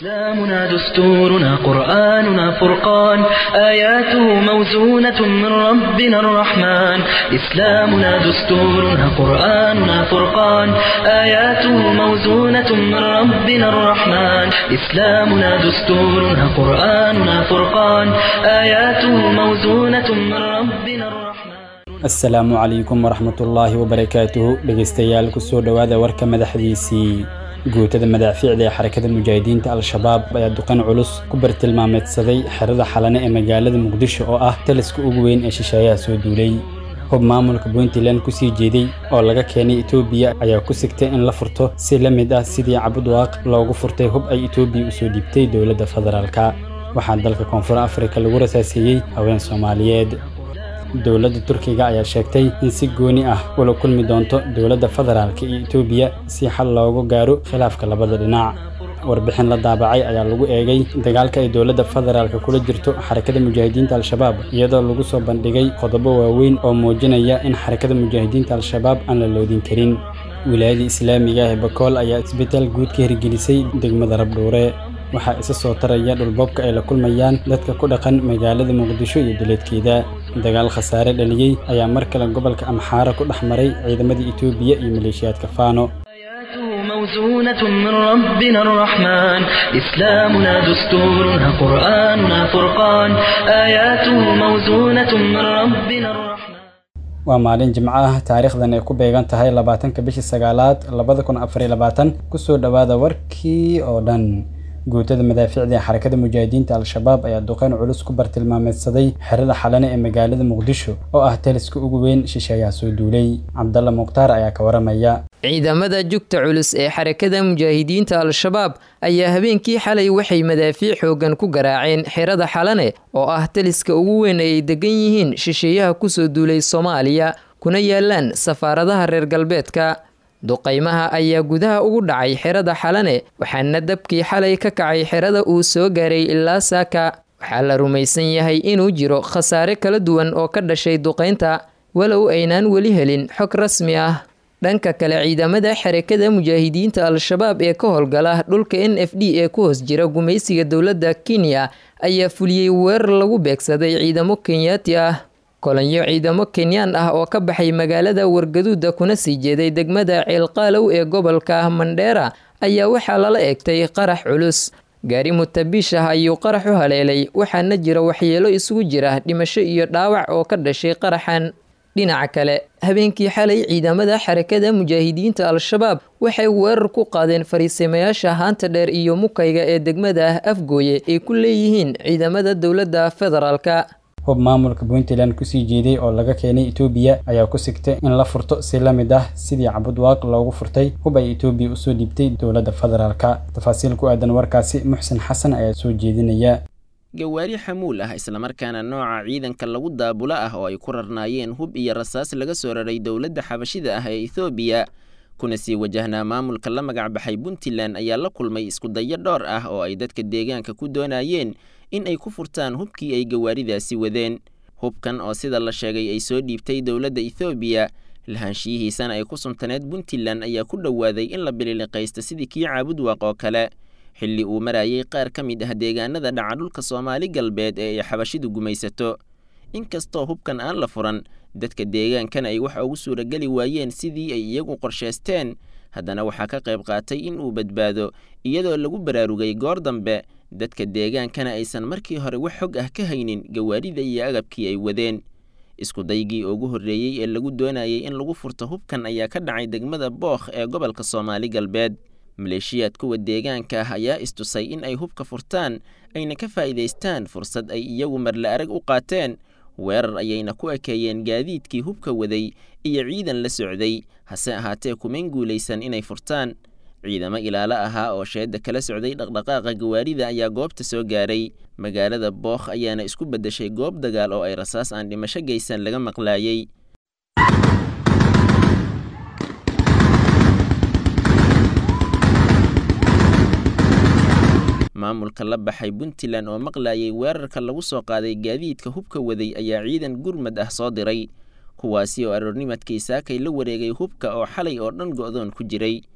إسلامنا دستورنا قرآننا فرقان آياته موزونة من ربنا الرحمن إسلامنا دستورنا قرآننا فرقان آياته موزونة من ربنا الرحمن إسلامنا دستورنا قرآننا فرقان آياته موزونة من ربنا الرحمن asalaamu calaykum waraxmatullaahi wabarakaatuhu dhegeystayaal kusoo dhowaada warka madaxdiisii guutada madaafiicda ee xarakada mujaahidiinta al-shabaab ayaa duqan culus ku bartilmaameedsaday xerada xalane ee magaalada muqdisho oo ah taliska ugu weyn ee shisheeyaha soo duulay hub maamulka puntland kusii jeeday oo laga keenay etoobiya ayaa ku sigtay in la furto si la mid ah sidii cabudwaaq loogu furtay hub ay etoobiya usoo dhiibtay dowladda federaalka waxaa dalka koonfur afrika lagu rasaaseeyey haween soomaaliyeed dowladda turkiga ayaa sheegtay in si gooni ah ula kulmi doonto dowladda federaalka iyo etoobiya si xal loogu gaaro khilaafka labada dhinac warbixin la daabacay ayaa lagu eegay dagaalka ay dowladda federaalka kula jirto xarakada mujaahidiinta al-shabaab iyadoo lagu soo bandhigay qodobo waaweyn oo muujinaya in xarakada mujaahidiinta al-shabaab aan la loodin karin wilaayada islaamiga ah ee bakool ayaa isbitaal guud ka hirgelisay degmada rabdhuure waxaa isa soo taraya dhulboobka ay la kulmayaan dadka ku dhaqan magaalada muqdisho iyo duleedkeeda dagaal khasaare dhaliyey ayaa mar kale gobolka amxaara ku dhex maray ciidamadii etoobiya iyo maleeshiyaadka faano آياته موزونة من ربنا الرحمن إسلامنا دستورنا قرآننا فرقان آياته موزونة من ربنا الرحمن waa maalin jimco ah taariikhdan ay ku beegan tahay labaatanka bishii sagaalaad labada kun afar iyo labaatan kusoo dhowaada warkii oo dhan guutada madaafiicda ee xarakada mujaahidiinta al-shabaab ayaa duqeyn culus ku bartilmaameedsaday xerada xalane ee magaalada muqdisho oo ah taliska ugu weyn shisheeyaha soo duulay cabdalla mukhtaar ayaa ka waramaya ciidamada jugta culus ee xarakada mujaahidiinta al-shabaab ayaa habeenkii xalay waxay madaafiic xoogan ku garaaceen xerada xalane oo ah taliska ugu weyn ay degan yihiin shisheeyaha kusoo duulay soomaaliya kuna yaalaan safaaradaha reer galbeedka duqaymaha ayaa gudaha ugu dhacay xerada xalane waxaana dabkii xalay ka kacay xerada uu soo gaaray ilaa saaka waxaa la rumaysan yahay inuu jiro khasaare kala duwan oo ka dhashay duqaynta walow aynaan weli helin xog rasmi ah dhanka kale ciidamada xarakada mujaahidiinta al-shabaab ee ka howlgala dhulka n f d ee ku hoos jira gumaysiga dowladda kenya ayaa fuliyey weerar lagu beegsaday ciidamo kenyaati ah kolonyo ciidamo kenyaan ah oo ka baxay magaalada wargaduuda kuna sii jeeday degmada ceelqaalow ee gobolka mandheera ayaa waxaa lala eegtay qarax culus gaari mutabiish ah ayuu qarax u haleelay waxaana jira waxyeelo isugu jira dhimasho iyo dhaawac oo ka dhashay qaraxan dhinaca kale habeenkii xalay ciidamada xarakada mujaahidiinta al-shabaab waxay weerar ku qaadeen fariisamayaasha haanta dheer iyo mukayga ee degmada afgooye ay ku leeyihiin ciidamada dowladda federaalka hub maamulka puntland kusii jeeday oo laga keenay etoobiya ayaa ku sigtay in la furto si la mid ah sidii cabudwaaq loogu furtay hub ay etoobiya usoo dhiibtay dowladda federaalka tafaasiil ku aadan warkaasi muxsin xasan ayaa soo jeedinaya gawaari xamuul ah islamarkaana nooca ciidanka lagu daabulo ah oo ay ku rarnaayeen hub iyo rasaas laga soo raray dowladda xabashida ah ee ethoobiya kuna sii wajahnaa maamulka la magac baxay puntland ayaa la kulmay iskudayo dhowr ah oo ay dadka deegaanka ku doonayeen in ay ku furtaan hubkii ay gawaaridaasi wadeen hubkan oo sida la sheegay ay soo dhiibtay dowladda ethoobiya lahaanshiyihiisana ay ku suntaneed puntland ayaa ku dhowaaday in la bililiqaysto sidii kii caabudwaaq oo kale xilli uu marayay qaar ka mid ah deegaanada dhaca dhulka soomaali galbeed ee ay xabashidu gumaysato inkastoo hubkan aan la furan dadka deegaankana ay waxa ugu suurageli waayeen sidii ay iyagu qorshaysteen haddana waxaa ka qayb qaatay in uu badbaado iyadoo lagu baraarugay goor dambe dadka deegaankana aysan markii hore wax xog ah ka haynin gawaarida iyo agabkii ay wadeen iskudaygii ugu horreeyey ee lagu doonayay in lagu furto hubkan ayaa ka dhacay degmada bookh ee gobolka soomaali galbeed maleeshiyaad kuwa deegaanka ah ayaa istusay in ay hubka furtaan ayna ka faa'iidaystaan fursad ay iyagu marle arag u qaateen weerar ayayna ku ekeeyeen gaadiidkii hubka waday iyo ciidan la socday hase ahaatee kumayn guulaysan inay furtaan ciidamo ilaalo ahaa oo sheedda kala socday dhaqdhaqaaqa gawaarida ayaa goobta soo gaaray magaalada bookh ayaana isku beddeshay goob dagaal oo ay rasaas aan dhimasho geysan laga maqlaayey maamulka la baxay puntland oo maqlayay weerarka lagu soo qaaday gaadiidka hubka waday ayaa ciidan gurmad ah soo diray kuwaasi oo aroornimadkii saakay la wareegay hubka oo xalay oo dhan go'doon ku jiray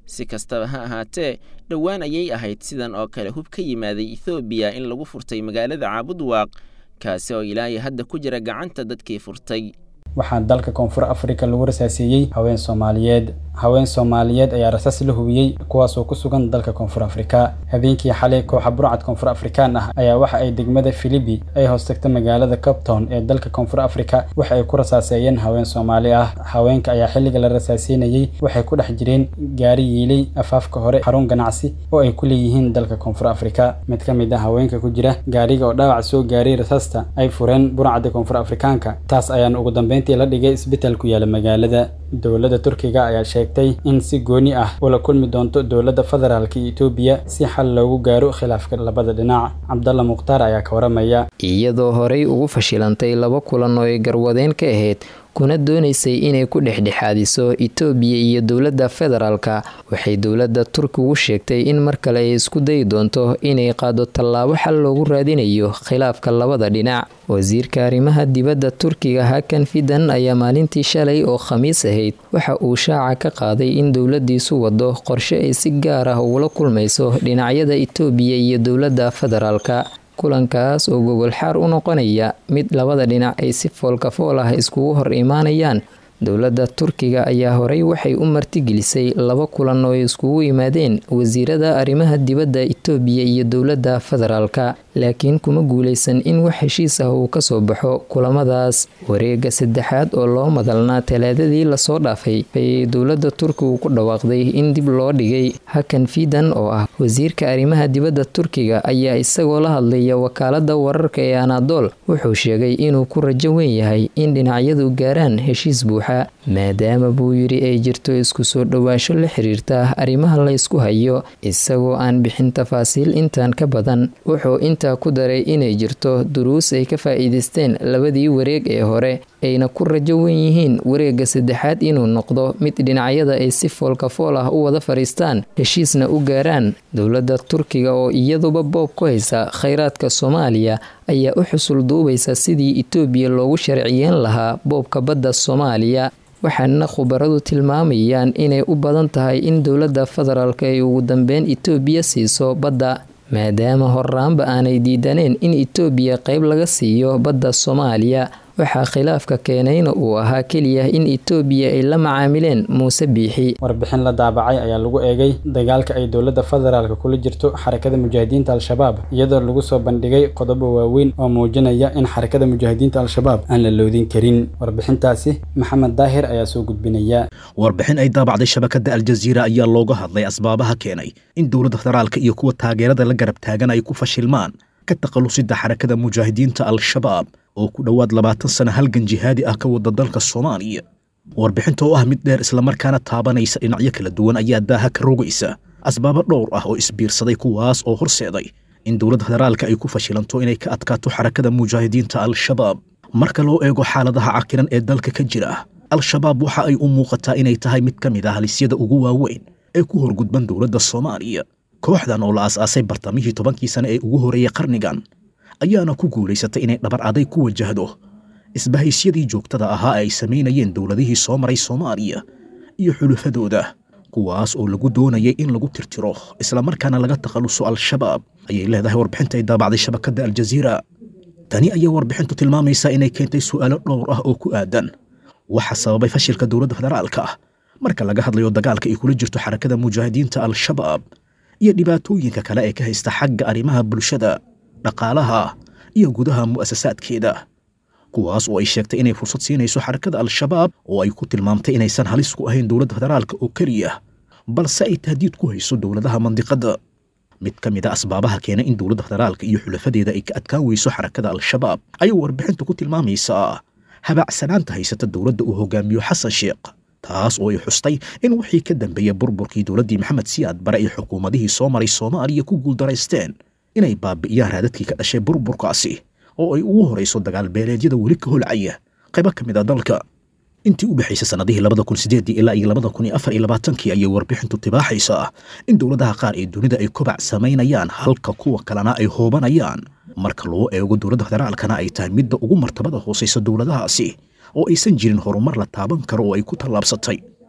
si kastaba ha ahaatee dhowaan ayay ahayd sidan oo kale hub ka yimaaday ethoobiya in lagu furtay magaalada caabudwaaq kaasi oo ilaahay hadda ku jira gacanta dadkii furtay waxaa dalka koonfur afrika lagu rasaaseeyey haween soomaaliyeed haween soomaaliyeed ayaa rasaas la hubiyey kuwaasoo ku sugan dalka koonfur afrika habeenkii xalay kooxa burcad koonfur afrikaan ah ayaa waxa ay degmada filibi ay hoostagta magaalada captown ee dalka koonfur afrika waxa ay ku rasaaseeyeen haween soomaali ah haweenka ayaa xilliga la rasaaseynayey waxay ku dhex jireen gaari yiilay afaafka hore xarun ganacsi oo ay ku leeyihiin dalka koonfur afrika mid ka mid ah haweenka ku jira gaariga oo dhaawac soo gaaray rasaasta ay fureen burcadda koonfur afrikaanka taas ayaana ugu dambeyn la dhigay isbitaal ku yaala magaalada dowladda turkiga ayaa sheegtay in si gooni ah ula kulmi doonto dowladda federaalka etoobiya si xal loogu gaaro khilaafka labada dhinac cabdalla mukhtaar ayaa ka waramaya iyadoo horey ugu fashilantay laba kulan oo ay garwadeen ka ahayd kuna doonaysay inay ku dhexdhexaadiso itoobiya iyo dowladda federaalka waxay dowladda turkigu sheegtay in mar kale ay isku dayi doonto inay qaado tallaabo xal loogu raadinayo khilaafka labada dhinac wasiirka arrimaha dibadda turkiga hakan fidan ayaa maalintii shalay oo khamiis ahayd waxa uu shaaca ka qaaday in dowladiisu wado qorshe ay si gaar ah ugula kulmayso dhinacyada itoobiya iyo dowladda federaalka kulankaas oo gogol xaar u noqonaya mid labada dhinac ay si foolkafool ah iskugu hor imaanayaan dowladda turkiga ayaa horey waxay u martigelisay laba kulan oo ay iskugu yimaadeen wasiirada arrimaha dibadda itoobiya iyo dowladda federaalka laakiin kuma guuleysan in wax heshiis ah uu kasoo baxo kulamadaas wareega saddexaad oo loo madalnaa talaadadii lasoo dhaafay ayay dowladda turkigu ku dhawaaqday in dib loo dhigay hakan fidan oo ah wasiirka arrimaha dibadda turkiga ayaa isagoo la hadlaya wakaalada wararka ee anadol wuxuu sheegay inuu ku rajo weyn yahay in dhinacyadu gaaraan heshiis buuxa maadaama buu yidhi ay jirto isku soo dhowaansho la xiriirta arrimaha la ysku hayo isagoo aan bixin tafaasiil intaan ka badan wuxuu intaa ku daray inay jirto duruus ay ka faa'iidaysteen labadii wareeg ee hore ayna ku rajo wen yihiin wareegga saddexaad inuu noqdo mid dhinacyada ay si foolkafool ah u wada fadhiistaan heshiisna u gaaraan dowladda turkiga oo iyaduba boob ku haysa khayraadka soomaaliya ayaa u xusul duubaysa sidii itoobiya loogu sharciyeen lahaa boobka badda soomaaliya waxaana khubaradu tilmaamayaan inay u badan tahay in dowladda federaalk ay ugu dambeyn itoobiya siiso badda maadaama horraanba aanay diidaneen in itoobiya qayb laga siiyo badda soomaaliya waxaa khilaafka keenayna uu ahaa keliya in itoobiya ay la macaamileen muuse biixi warbixin la daabacay ayaa lagu eegay dagaalka ay dowladda federaalka kula jirto xarakada mujaahidiinta al-shabaab iyadoo lagu soo bandhigay qodobo waaweyn oo muujinaya in xarakada mujaahidiinta al-shabaab aan la loodin karin warbixintaasi maxamed daahir ayaa soo gudbinaya warbixin ay daabacday shabakada aljaziira ayaa looga hadlay asbaabaha keenay in dowladda federaalka iyo kuwa taageerada la garab taagan ay ku fashilmaan ka takhallusida xarakada mujaahidiinta al-shabaab oo ku dhowaad labaatan sana halgan jihaadi ah ka wada dalka soomaaliya warbixinta oo ah mid dheer islamarkaana taabanaysa dhinacyo kala duwan ayaa daaha ka rogaysa asbaabo dhowr ah oo isbiirsaday kuwaas oo horseeday in dowladda federaalka ay ku fashilanto inay ka adkaato xarakada mujaahidiinta al-shabaab marka loo eego xaaladaha cakiran ee dalka ka jira al-shabaab waxa ay u muuqataa inay tahay mid ka mid ah halisyada ugu waaweyn ee ku horgudban dowladda soomaaliya kooxdan oo la aas-aasay bartamihii tobankii sane ee ugu horreeyey qarnigan ayaana ku guulaysatay inay dhabar aday ku wajahdo isbahaysyadii joogtada ahaa ee ay samaynayeen dowladihii soo maray soomaaliya iyo xulufadooda kuwaas oo lagu doonayay in lagu tirtiro islamarkaana laga takhalluso al-shabaab ayay leedahay warbixinta ay daabacday shabakadda aljaziira tani ayaa warbixintu tilmaamaysaa inay keentay su'aalo dhowr ah oo ku aadan waxa sababay fashilka dowladda federaalka ah marka laga hadlayo dagaalka ay kula jirto xarakada mujaahidiinta al-shabaab iyo dhibaatooyinka kale ee ka haysta xagga arrimaha bulshada dhaqaalaha iyo gudaha mu'asasaadkeeda kuwaas oo ay sheegtay inay fursad siinayso xarakada al-shabaab oo ay ku tilmaamtay inaysan halis ku ahayn dowladda federaalka oo keliya balse ay tahdiid ku hayso dowladaha mandiqadda mid ka mid a asbaabaha keena in dowladda federaalka iyo xulafadeeda ay ka adkaan weyso xarakada al-shabaab ayay warbixintu ku tilmaamaysaa habaacsanaanta haysata dowladda uu hogaamiyo xasan sheekh taas oo ay xustay in wixii ka dambeeya burburkii dowladdii maxamed siyaad bare ay xukuumadihii soo maray soomaaliya ku guuldaraysteen inay baabi'iyaan raadadkii ka dhashay burburkaasi oo ay ugu horayso dagaal beeleedyada weli ka holcaya qaybo ka mid a dalka intii u dhexaysay sannadihii labada kun sideedii ilaa iyo labada kun iyo afar iyo labaatankii ayay warbixintu tibaaxaysaa in dowladaha qaar ee dunida ay kobac samaynayaan halka kuwa kalena ay hoobanayaan marka loo eego dowladda federaalkana ay tahay midda ugu martabada hoosaysa dowladahaasi oo aysan jirin horumar la taaban karo oo ay ku tallaabsatay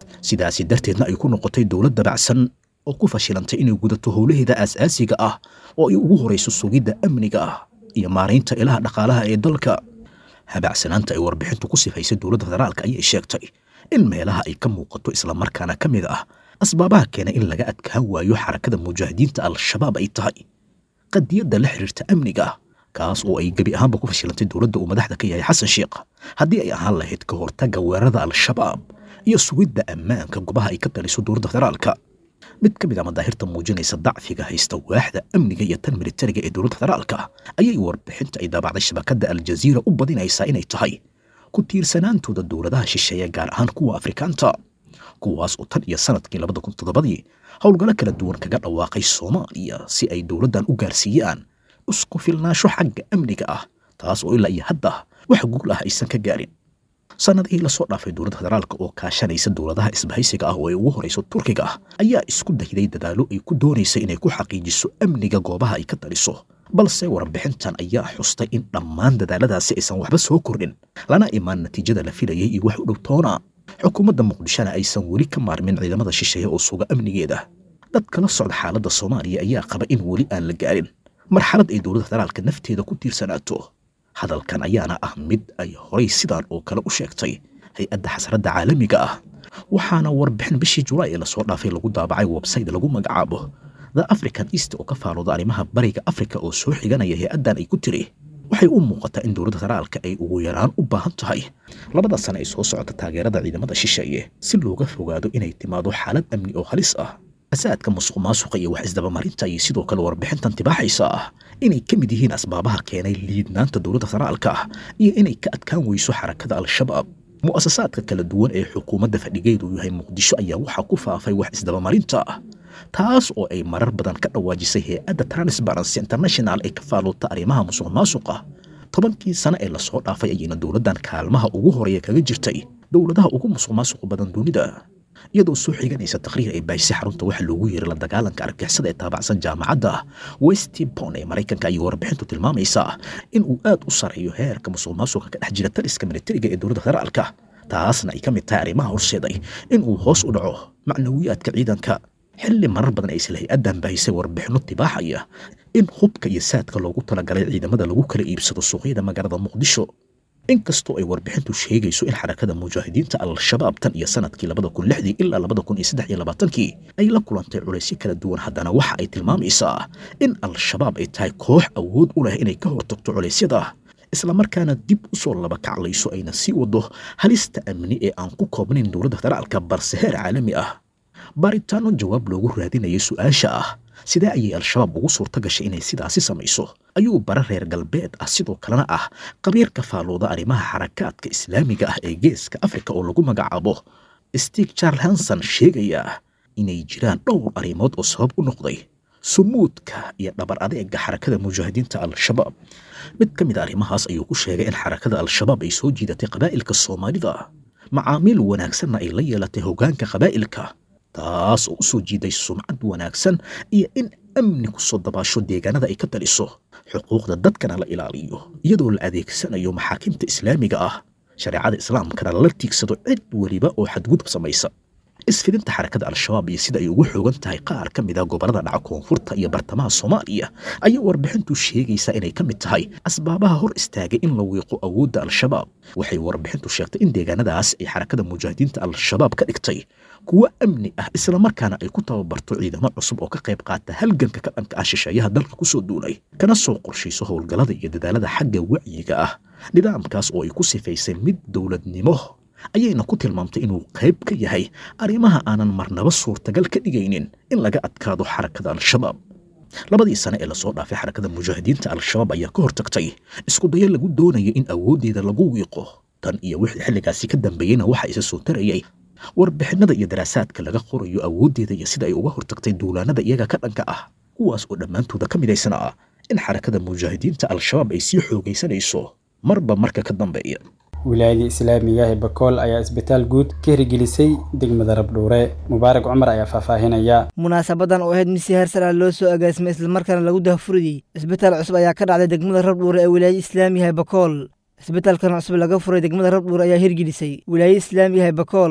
sidaasi darteedna ay ku noqotay dowlad dabacsan oo ku fashilantay inay gudato howlaheeda aasaasiga ah oo ay ugu horayso sugidda amniga ah iyo maaraynta ilaha dhaqaalaha ee dalka habacsanaanta ay warbixintu ku sifaysay dowladda federaalka ayay sheegtay in meelaha ay ka muuqato islamarkaana ka mid ah asbaabaha keena in laga adkaan waayo xarakada mujaahidiinta al-shabaab ay tahay qadiyadda la xiriirta amniga kaas oo ay gebi ahaanba ku fashilantay dowladda uu madaxda ka yahay xasan sheekh haddii ay ahaan lahayd ka hortagga weerarada al-shabaab iyo sugidda ammaanka gobaha ay ka taliso dowladda federaalka mid ka mid a madaahirta muujinaysa dacfiga haysta waaxda amniga iyo tan militariga ee dowladda federaalka ayay warbixinta ay daabacday shabakadda aljaziira u badinaysaa inay tahay ku tiirsanaantooda dowladaha shisheeye gaar ahaan kuwa afrikaanta kuwaas oo tan iyo sanadkii labada kun toddobadii howlgallo kala duwan kaga dhawaaqay soomaaliya si ay dowladdan u gaarsiiyaan isku filnaansho xagga amniga ah taas oo ilaa iyo hadda wax guul ah aysan ka gaarin sannadihii lasoo dhaafay dowladda federaalka oo kaashanaysa dowladaha isbahaysiga ah oo ay ugu horayso turkiga ah ayaa isku dayday dadaalo ay ku doonaysay inay ku xaqiijiso amniga goobaha ay ka taliso balse warbixintan ayaa xustay in dhammaan dadaaladaasi aysan waxba soo kordhin lana imaan natiijada la filayay iyo wax u dhow toona xukuumadda muqdishona aysan weli ka maarmin ciidamada shisheeye oo suga amnigeeda dadka la socda xaaladda soomaaliya ayaa qaba in weli aan la gaarin marxalad ay dowladda federaalka nafteeda ku tiirsanaato hadalkan ayaana ah mid ay horay sidaan oo kale u sheegtay hay-adda xasradda caalamiga ah waxaana warbixin bishii julaay ee lasoo dhaafay lagu daabacay websayte lagu magacaabo the african east oo ka faalooda arrimaha bariga afrika oo soo xiganaya hay-addan ay ku tiri waxay u muuqataa in dowladda federaalka ay ugu yaraan u baahan tahay labada sane ay soo socota taageerada ciidamada shisheeye si looga fogaado inay timaado xaalad amni oo halis ah asaadka musuq maasuqa iyo wax isdabamarinta ayay sidoo kale warbixintan tibaaxaysa ah inay ka mid yihiin asbaabaha keenay liidnaanta dowladda federaalka ah iyo inay ka adkaan weyso xarakada al-shabaab mu'asasaadka kala duwan ee xukuumadda fadhigeedu yahay muqdisho ayaa waxaa ku faafay wax isdabamarinta ah taas oo ay marar badan ka dhawaajisay hay-adda transparency international ee ka faalloota arrimaha musuq maasuqa tobankii sane ee lasoo dhaafay ayayna dowladdan kaalmaha ugu horeeya kaga jirtay dowladaha ugu musuq maasuqa badan dunida iyadoo soo xiganaysa taqriir ay baahisay xarunta waxa loogu yeeray la dagaalanka argixisada ee taabacsan jaamacadda westbon ee maraykanka ayay warbixintu tilmaamaysaa in uu aad u sareeyo heerka musuq maasuqa ka dhex jira taliska militariga ee dowladda federaalka taasna ay ka mid tahay arrimaha horseeday in uu hoos u dhaco macnawiyaadka ciidanka xilli marar badan ay isla hay-addan baahisay warbixinno tibaaxaya in hubka iyo saadka loogu talagalay ciidamada lagu kala iibsado suuqyada magaalada muqdisho inkastoo ay warbixintu sheegayso in xarakada mujaahidiinta al-shabaab tan iyo sanadkii labada kun lixdii ilaa labada kun iyo saddex iyo labaatankii ay la kulantay culaysyo kala duwan haddana waxa ay tilmaamaysaa in al-shabaab ay tahay koox awood u leh inay ka hortagto culeysyada islamarkaana dib u soo laba kaclayso ayna sii wado halista amni ee aan ku koobnayn dowladda federaalka balse heer caalami ah baaritaano jawaab loogu raadinayay su-aasha ah sidee ayay al-shabaab ugu suurta gashay inay sidaasi samayso ayuu bara reer galbeed ah sidoo kalena ah qabiirka faalooda arrimaha xarakaadka islaamiga ah ee geeska afrika oo lagu magacaabo stig charles hanson sheegaya inay jiraan dhowr arrimood oo sabab u noqday sumuudka iyo dhabar adeega xarakada mujaahidiinta al-shabaab mid ka mid a arrimahaas ayuu ku sheegay in xarakada al-shabaab ay soo jiidatay qabaa'ilka soomaalida macaamiil wanaagsanna ay la yeelatay hoggaanka qabaa'ilka taas oo u soo jiiday sumcad wanaagsan iyo in amni ku soo dabaasho deegaanada ay ka taliso xuquuqda dadkana la ilaaliyo iyadoo la adeegsanayo maxaakiimta islaamiga ah shareecada islaamkana lala tiigsado cid weliba oo xadgudub samaysa isfidinta xarakada al-shabaab iyo sida ay ugu xoogan tahay qaar ka mid a gobollada dhaca koonfurta iyo bartamaha soomaaliya ayaa warbixintu sheegaysaa inay ka mid tahay asbaabaha hor istaagay in la wiiqo awoodda al-shabaab waxay warbixintu sheegtay in deegaanadaas ay xarakada mujaahidiinta al-shabaab ka dhigtay kuwo amni ah islamarkaana ay ku tababarto ciidamo cusub oo ka qayb qaata halganka ka dhanka ah shisheeyaha dalka ku soo duulay kana soo qorshayso howlgallada iyo dadaalada xagga wacyiga ah nidaamkaas oo ay ku sifaysay mid dowladnimo ayayna ku tilmaamtay inuu qayb ka yahay arrimaha aanan marnaba suurtagal ka dhigaynin in laga adkaado xarakada al-shabaab labadii sane ee lasoo dhaafay xarakada mujaahidiinta al-shabaab ayaa ka hortagtay isku dayo lagu doonaya in awooddeeda lagu wiiqo tan iyo wixii xilligaasi ka dambeeyeyna waxa isa soo tarayay warbixinada iyo daraasaadka laga qorayo awooddeeda iyo sida ay uga hortagtay duulaanada iyaga ka dhanka ah kuwaas oo dhammaantooda ka midaysan ah in xarakada mujaahidiinta al-shabaab ay sii xoogaysanayso marba marka ka dambeeya wilaayadii islaamiga ee bakool ayaa isbitaal guud ka hirgelisay degmada rabdhuure mubaarak cumar ayaa faahfaahinaya munaasabadan oo ahayd mid si heer sare loo soo agaasimay islamarkaana lagu dahafuriyey isbitaal cusub ayaa ka dhacday degmada rabdhuure ee wilaayada islaamiga ee bakool isbitaalkan cusub laga furay degmada rabdhuure ayaa hirgelisay wilaayada islaamiga ee bakool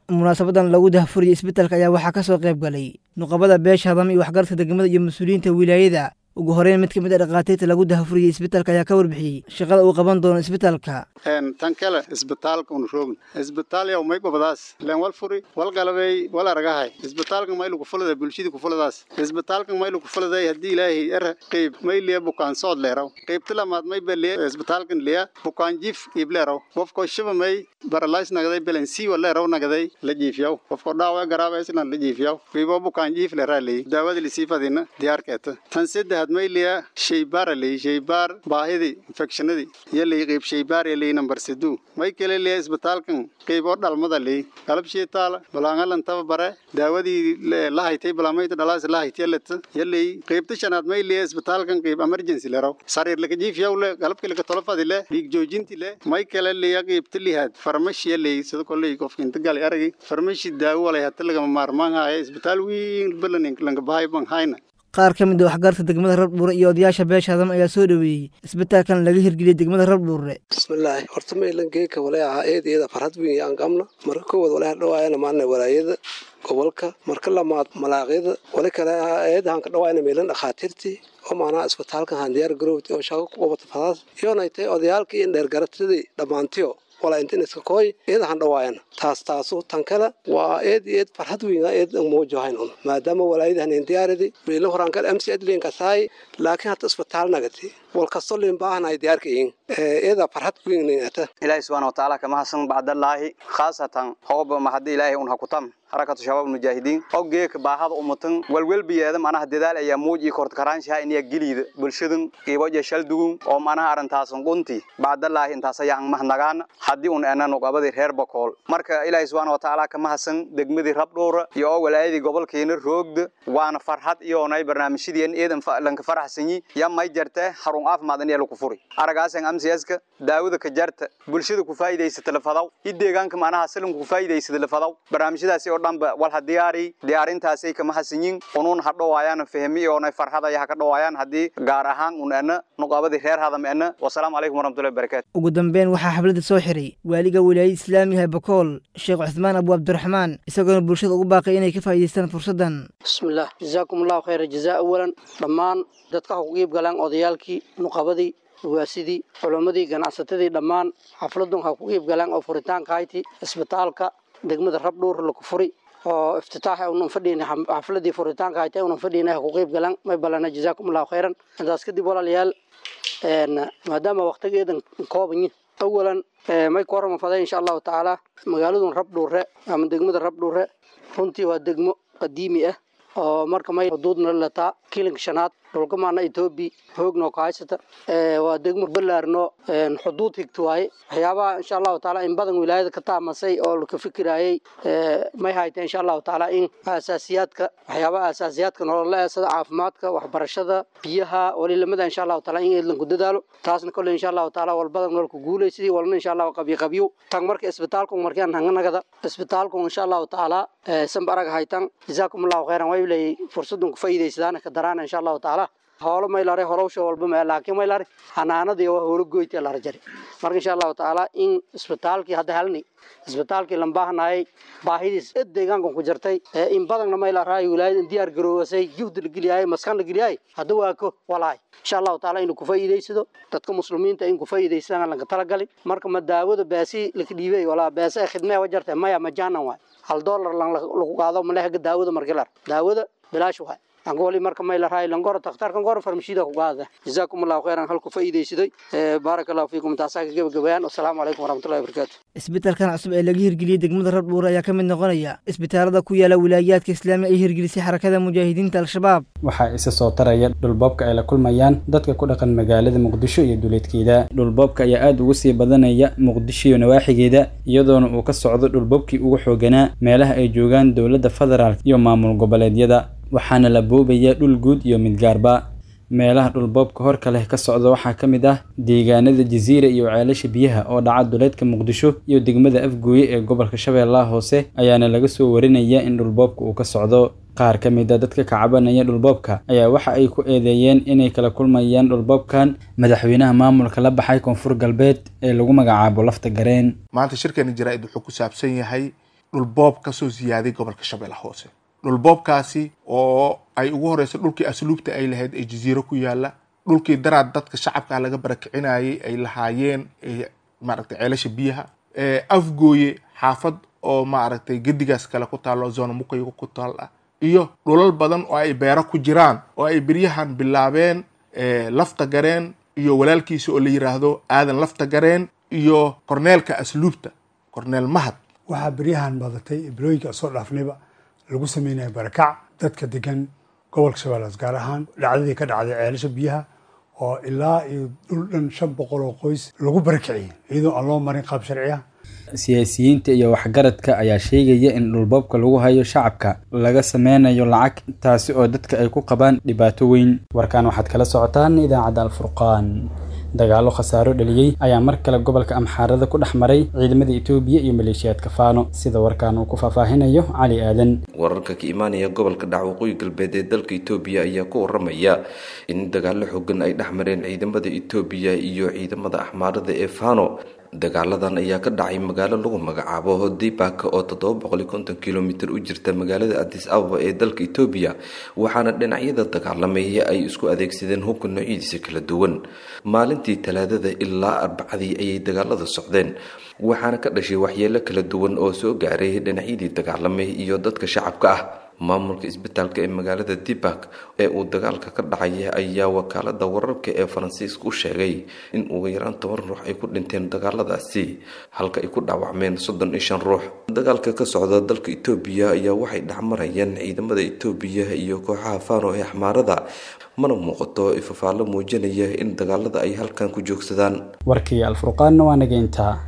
munaasabadan lagu dahfuriyey isbitaalka ayaa waxaa ka soo qayb galay nuqabada beesha hadama iyo waxgaradka degmada iyo mas-uuliyiinta wilaayada ugu horeyn mid ka mid a dhakhaatiirta lagu dahfuriyey isbitaalka ayaa ka warbixiyey shaqada uu qaban doono isbitaalka tan kale isbitaalka un roogn isbitaal yow may gobadaas len wal furi wal galabey wal aragahay isbitaalka maylu kufulada bulshada kufuladaas isbitaalka maylu kufuladay haddii ilaahay er qeyb may liya bukaan sood leeraw qeybta lamaad may beliya isbitaalkan liya bukaan jiif iib leeraw qofko shiba may baralays nagaday belensiwa leeraw nagaday la jiifyaw qofko dhaawa garaaba islan la jiifyaw qiibo bukaan jiif leeraa leey daawada lisiifadina diyaarkeeta tan saddex may liya shaybaara ley shaybaar baahidii infectionadii iyo ley qeyb shaybaar ee ley number siduu may kale liya isbitaalkan qeyb oo dhalmada ley qalab sheetaala balaangalan taba bare daawadii la haytay balaamayta dhalaas la haytay leta iyo ley qeybta shanaad may liya isbitaalkan qeyb emergency leraw sariir laka jiifyaw le qalabka laka tolofadi le dhiig joojinti le may kale liya qeybta lihaad farmashi ley sida koley qofka inta gali aragi farmashi daawo walay hata lagama maarmaan haya isbitaal weyn balan lanka bahay ban hayna qaar ka mid a waxgaradka degmada rabdhuure iyo odayaasha beesha hadama ayaa soo dhoweeyey isbitaalkan laga hirgeliyey degmada rabdhuure bismillaahi horta maylan geeka walay ahaa eedeeda farhad weyn aan qabna marka koowaad walay hadhawaayana maana walaayada gobolka marka lamaad malaaqyada wali kale ahaa eedahan ka dhawaayna meelan dhakhaatiirtii oo maanaha isbitaalkan handiyaar garowti oo shaqo ku qabata fadaas iyoonay tahay odayaalka iyo dheergaratadii dhammaantiyo walaa intin iska kooy eedahan dhawaayana taas taasu tan kale waa eed eed farxad weyna eed muujohayn un maadaama walaayadahan indiyaaridi meelo horaan kale mc adlin kasaay laakiin hata isbitaal nagati wal kasto lin baahanay diyaarka yiin eeda farxad weynata ilaahi subxaana watacaala kama hasan bacdallaahi khaasatan hooba mahadi ilaahi un hakutam harakatu shabaab mujaahidiin oo geeka baahada umatan walwelbiyeeda manaha dadaal ayaa muuj iyo kortakaraanshaha iniya geliida bulshadan qiiboja shaldugun oo manaha arrintaasan qunti bacdallaahi intaas ayaa ang mahnagaana haddii un enan uqabadii reer bakool marka ilaahi subxaana watacaala kama hasan degmadii rabdhuura iyo oo walaayadii gobolkeena roogda waana farxad iyoonay barnaamijyadeen eedan lanka faraxsanyi ya may jarte harun caafimaad in lagu furi aragaasan amsiyaska daawada ka jarta bulshada ku faa'iidaysata lafadaw i deegaanka manaha salanku ku faa'iidaysata lafadaw barnaamijyadaasi oo dhanba wal ha diyaari diyaarintaasay kama hasanyin unuun ha dhawaayaan fahmi oonay farxadaya ha ka dhawaayaan haddii gaar ahaan un ena nuqaabadii reer hadam ena wasalaamu calaykum waraxmatullahi wabarakaatu ugu dambeyn waxaa xafladda soo xiray waaliga wilaayada islaamiga ee bakool sheekh cuthmaan abu cabdiraxmaan isagoona bulshada ugu baaqay inay ka faa'iidaystaan fursaddan bismillaah jazaakum allahu khayra jazaa awalan dhammaan dadka ha ku qiib galaan odayaalkii nuqabadii waasidii culammadii ganacsatadii dhammaan xafladun ha ku qiib galaan oo furitaanka hayti isbitaalka degmada rabdhuur laku furi oo iftitaaxa unan fadhiina xafladii furitaanka haytay unan fadhiina ha ku qeyb galan may balana jazaakum allahu khayran intaas kadib walaalayaal maadaama waqtigeedan koobanyi awalan may ku horama faday insha allahu tacaala magaaladun rabdhuure ama degmada rabdhuure runtii waa degmo qadiimi ah oo marka may xuduudna lataa kilinka shanaad dhulka maana etoobiya hoogno ka haysata waa degmo balaarno xuduud higta waaye waxyaabaha insha allahu taala in badan wilaayada ka taamasay oo laka fikirayay may hayta insha allahu taala in asaasiyaadka waxyaabaha asaasiyaadka nolola ee sida caafimaadka waxbarashada biyaha walilamada insha allahu taala in eedlanku dadaalo taasna kolle insha allahu taala walbadan nololku guulay sidii walna insha allahu qabyo qabyo tan marka isbitaalku markaan hanganagada isbitaalku insha allahu taala sanba arag haytan jazaakum allahu khayran way leeyay fursadun ku faa'iidaysadaana ka daraana insha allahu taala hoolo maylare horowsha walba ma laakiin maylare hanaanadii waa hoolo goyta la rajari marka insha allahu taala in isbitaalkii hadda halni isbitaalkii lambaahanayay baahidiis ed deegaankan ku jirtay in badanna maylaraay wilaayada in diyaar garoowasay juhdi la geliyay maskan la geliyay hadda waa ko walaay insha allahu taala inuu ku faa'iidaysado dadka muslimiinta in ku faa'iidaysadaan lanka talagalin marka ma daawada baasi laka dhiibay walaa baasi ay khidmee wajartay maya majaanan waay hal doolar lagu qaado malehaga daawada markilar daawada bilaash waay angoli marka may la raay langoro takhtarkan goro farmashida ku qaada jazaakum allahu khayran halku faa'iidaysaday baaraka allahu fiikum taasaa ka gabagabayaan wasalaamu calaykum waraxmatullahi wabarakaatu isbitaalkan cusub ee laga hirgeliyey degmada rabdhuure ayaa ka mid noqonaya isbitaalada ku yaala wilaayaadka islaamiga ay hirgelisay xarakada mujaahidiinta al-shabaab waxaa isa soo taraya dhulboobka ay la kulmayaan dadka ku dhaqan magaalada muqdisho iyo duleedkeeda dhulboobka ayaa aada ugu sii badanaya muqdisho iyo nawaaxigeeda iyadoona uu ka socdo dhulboobkii ugu xooganaa meelaha ay joogaan dowladda federaalk iyo maamul goboleedyada waxaana la boobaya dhul guud iyo mid gaarba meelaha dhulboobka horka leh ka socda waxaa ka mid ah deegaanada jasiira iyo ceelasha biyaha oo dhaca duleedka muqdisho iyo degmada afgooye ee gobolka shabeellaha hoose ayaana laga soo warinaya in dhulboobka uu ka socdo qaar ka mid a dadka kacabanaya dhulboobka ayaa waxa ay ku eedeeyeen inay kala kulmayaan dhulboobkan madaxweynaha maamulka la baxay koonfur galbeed ee lagu magacaabo lafta gareen maanta shirkeena jaraa'id wuxuu ku saabsan yahay dhulboob kasoo siyaaday gobolka shabeelle hoose dhulboobkaasi oo ay ugu horeyso dhulkii asluubta ay lahayd ee jaziiro ku yaala dhulkii daraad dadka shacabka laga barakicinayay ay lahaayeen maaragtay ceelasha biyaha afgooye xaafad oo maaragtay gedigaas kale ku taalo zona mukayga ku taal ah iyo dhulal badan oo ay beero ku jiraan oo ay beryahan bilaabeen lafta gareen iyo walaalkiisa oo la yiraahdo aadan lafta gareen iyo korneelka asluubta korneel mahad waxaa beryahan badatay bilooyinka soo dhaafnayba lagu sameynaya barakac dadka degan gobolka shabeellaas gaar ahaan dhacdadii ka dhacday ceelasha biyaha oo ilaa iyo dhul dhan shan boqol oo qoys lagu barakiciyay iyadoo aan loo marin qaab sharci ah siyaasiyiinta iyo waxgaradka ayaa sheegaya in dhulboobka lagu hayo shacabka laga sameynayo lacag taasi oo dadka ay ku qabaan dhibaato weyn warkaan waxaad kala socotaan idaacadda alfurqaan dagaalo khasaaro dhaliyey ayaa mar kale gobolka amxaarada ku dhex maray ciidamada etoobiya iyo maleeshiyaadka faano sida warkaan uu ku faahfaahinayo cali aadan wararka ka imaanaya gobolka dhac waqooyi galbeed ee dalka etoobiya ayaa ku waramaya in dagaalo xooggan ay dhex mareen ciidamada etoobiya iyo ciidamada axmaarada ee faano dagaaladan ayaa ka dhacay magaalo lagu magacaabo dibak oo toddoba boqol iyo konton kilomitir u jirta magaalada adis ababa ee dalka etoobiya waxaana dhinacyada dagaalamay ay isku adeegsadeen hubka noocyadiisa kala duwan maalintii talaadada ilaa arbacadii ayay dagaalada socdeen waxaana ka dhashay waxyeelo kala duwan oo soo gaaray dhinacyadii dagaalamay iyo dadka shacabka ah maamulka isbitaalka ee magaalada dibak ee uu dagaalka ka dhacay ayaa wakaalada wararka ee faransiiska u sheegay in ugu yaraan toban ruux ay ku dhinteen dagaaladaasi halka ay ku dhaawacmeen soddon iyo shan ruux dagaalka ka socda dalka etoobiya ayaa waxay dhexmarayeen ciidamada etoobiya iyo kooxaha faano ee axmaarada mana muuqato ifafaalo muujinaya in dagaalada ay halkan ku joogsadaan warkii alfurqaanna waa nageyntaa